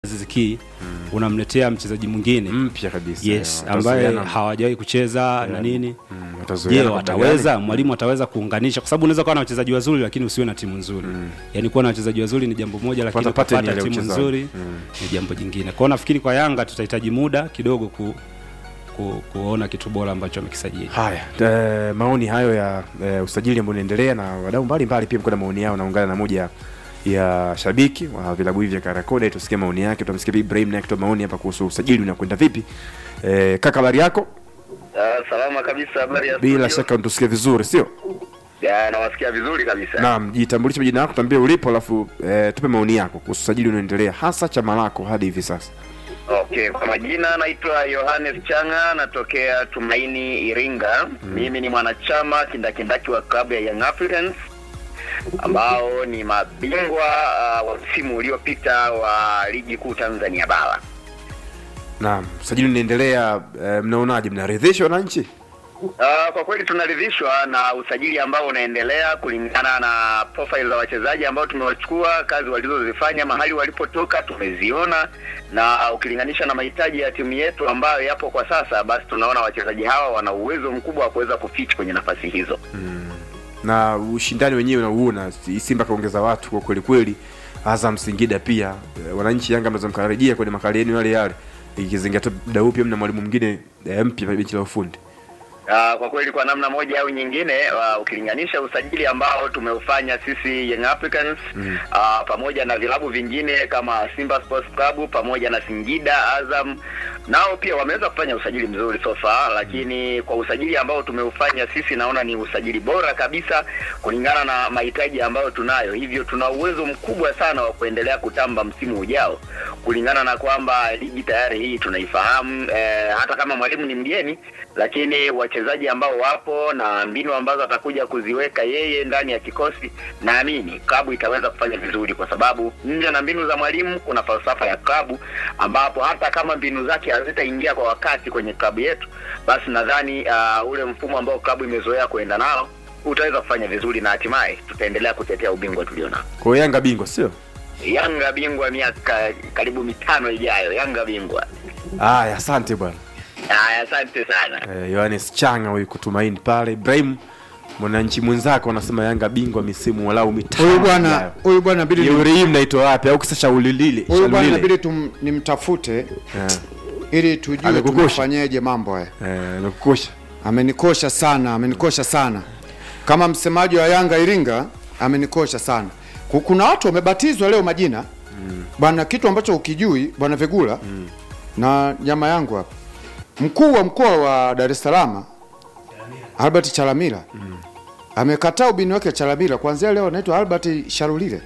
Aziz Ki unamletea mchezaji mwingine mpya kabisa yes, eh, ambaye watazoeana. hawajawahi kucheza na nini. Mm, Je, watazoeana kwa wataweza mwalimu ataweza kuunganisha, kwa sababu unaweza kuwa na wachezaji wazuri lakini usiwe na timu nzuri. Yaani kuwa na wachezaji wazuri ni jambo moja, lakini Kwanza pattern kupata ile ya timu uchezaji. nzuri ni jambo jingine. Kwa hiyo nafikiri kwa Yanga tutahitaji muda kidogo ku, ku, kuona kitu bora ambacho amekisajili. Haya, eh, maoni hayo ya eh, usajili ambao unaendelea na wadau mbalimbali pia mko na maoni yao. Naungana na moja ya shabiki wa vilabu hivi vya Karakoda, tusikie maoni yake. Tutamsikia pia Ibrahim naye akitoa maoni hapa kuhusu usajili unakwenda vipi. Eh, kaka, habari yako? Ah, salama kabisa, habari ya Bila studio? shaka unatusikia vizuri, sio? Ya, nawasikia vizuri kabisa. Naam, jitambulishe majina yako, tuambie ulipo, alafu eh, tupe maoni yako kuhusu usajili unaendelea, hasa chama lako hadi hivi sasa. Okay, kwa majina naitwa Yohanes Changa, natokea Tumaini, Iringa. Mimi ni mwanachama kindakindaki wa klabu ya Young Africans ambao ni mabingwa ah, wa msimu uliopita wa ligi kuu Tanzania bara. Naam, usajili unaendelea, eh, mnaonaje? Mnaridhishwa wananchi? Uh, kwa kweli tunaridhishwa na usajili ambao unaendelea kulingana na profile za wachezaji ambao tumewachukua, kazi walizozifanya, mahali walipotoka tumeziona, na ukilinganisha na mahitaji ya timu yetu ambayo yapo kwa sasa, basi tunaona wachezaji hawa wana uwezo mkubwa wa kuweza kufiti kwenye nafasi hizo. na ushindani wenyewe unauona, si- Simba kaongeza watu kwa kweli kweli, Azam Singida pia. Eh, Wananchi Yanga mnaweza mkarejea kwenye makali yenu yale yale, ikizingatia muda huu pia mna mwalimu mwingine eh, mpya pale benchi la ufundi. Uh, kwa kweli kwa namna moja au nyingine uh, ukilinganisha usajili ambao tumeufanya sisi Young Africans mm. uh, pamoja na vilabu vingine kama Simba Sports Club pamoja na Singida, Azam nao pia wameweza kufanya usajili mzuri so far, lakini kwa usajili ambao tumeufanya sisi naona ni usajili bora kabisa kulingana na mahitaji ambayo tunayo, hivyo tuna uwezo mkubwa sana wa kuendelea kutamba msimu ujao, kulingana na kwamba ligi tayari hii tunaifahamu eh, hata kama mwalimu ni mgeni lakini wachezaji ambao wapo na mbinu ambazo atakuja kuziweka yeye ndani ya kikosi, naamini klabu itaweza kufanya vizuri, kwa sababu nje na mbinu za mwalimu kuna falsafa ya klabu, ambapo hata kama mbinu zake hazitaingia kwa wakati kwenye klabu yetu, basi nadhani uh, ule mfumo ambao klabu imezoea kuenda nao utaweza kufanya vizuri na hatimaye tutaendelea kutetea ubingwa tulionao. Kwa hiyo Yanga bingwa, sio? Yanga bingwa miaka karibu mitano ijayo, Yanga bingwa. Haya, asante bwana. Haya, asante sana. Eh, Yohanes Changa huyu kutumaini pale. Ibrahim, mwananchi mwenzako anasema Yanga bingwa misimu walau mitano. Huyu bwana ijayo. huyu bwana inabidi nim- Jeuri hii mnaitoa wapi? Au kisa shauri lile? huyu bwana shauri lile? inabidi tum- nimtafute Eh, ili tujue Amekukosha. tumefanyeje mambo haya. eh, amekukosha. Amenikosha sana, amenikosha sana. Kama msemaji wa Yanga Iringa amenikosha sana. Ku- Kuna watu wamebatizwa leo majina bwana, kitu ambacho ukijui bwana Vegula na nyama yangu hapa, mkuu wa mkoa wa Dar es Salaam Albert Chalamila amekataa ubini wake Chalamila, kuanzia leo anaitwa Albert Sharulile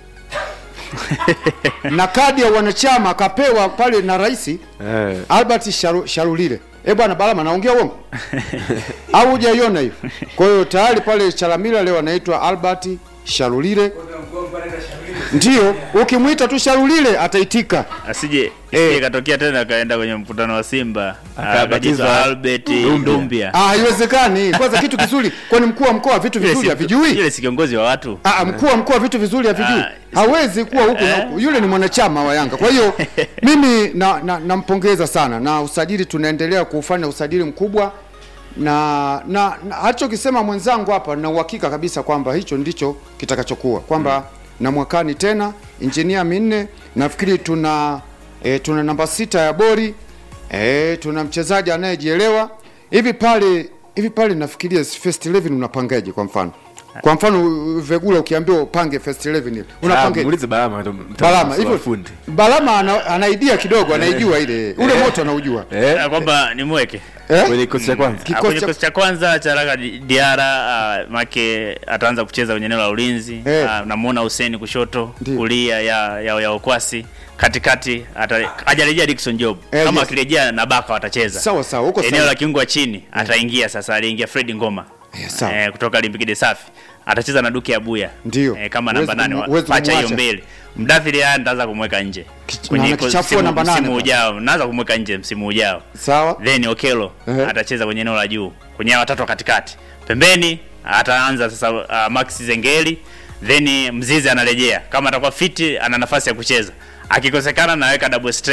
na kadi ya wanachama akapewa pale na rais Eh, Albert Sharu, Sharulile. Eh bwana Balama, naongea uongo au hujaiona hiyo? Kwa hiyo tayari pale Chalamila leo anaitwa Albert Sharulile. Ndio, ukimwita tu Sharulile ataitika. asije Eh. isije katokea tena akaenda kwenye mkutano wa Simba Akabatizwa akabatizwa Albert Dumbia. Dumbia. Ah, haiwezekani. Kwanza kitu kizuri, kwani mkuu wa mkoa vitu Yule vizuri si- havijui? Yule si kiongozi wa watu. Ah, mkuu wa mkoa vitu vizuri havijui. Ah, Hawezi kuwa huku na eh. huku. Yule ni mwanachama wa Yanga. Kwa hiyo mimi na na- nampongeza sana na usajili tunaendelea kuufanya usajili mkubwa na na, na alichokisema mwenzangu hapa na uhakika kabisa kwamba hicho ndicho kitakachokuwa kwamba na mwakani tena injinia minne nafikiri tuna e, tuna namba sita ya bori e, tuna mchezaji anayejielewa hivi pale hivi pale nafikiria first 11 unapangaje kwa mfano kwa mfano Vegula ukiambiwa upange first 11 ile ah, unapangaje muulize Balama ndo mtaalamu Balama wa hivyo fundi. Balama ana, ana idea kidogo anaijua ile ule moto anaujua Eh, Na kwamba nimweke eh? kwenye kikosi cha kwanza. Ah, Kikosi kwenye cha- kikosi cha kwanza cha Raka Di- Diara uh, make ataanza kucheza kwenye eneo la ulinzi Eh. uh, namuona Hussein kushoto Ndiyo. kulia ya, ya, ya Okwasi katikati ata- hajarejea Dickson Job Eh, kama yes. akirejea na Baka watacheza sawa sawa huko eneo sawa la kiungo wa chini ataingia sasa aliingia Fred Ngoma Eh, sawa. eh, kutoka Olympique de Safi atacheza na Duke Abuya Ndiyo. eh, kama Huwezi namba nane kumu- wa- huwezi pacha hiyo kumwacha. mbele Mdathiri haya nitaanza kumweka nje Kich- kwenye na ko- kichafua msimu- namba nane msimu pale. ujao naanza kumweka nje msimu ujao sawa then Okelo Ehe. atacheza kwenye eneo la juu kwenye hao watatu wa katikati pembeni ataanza sasa uh, Max Zengeli then Mzizi anarejea kama atakuwa fiti ana nafasi ya kucheza akikosekana naweka double strike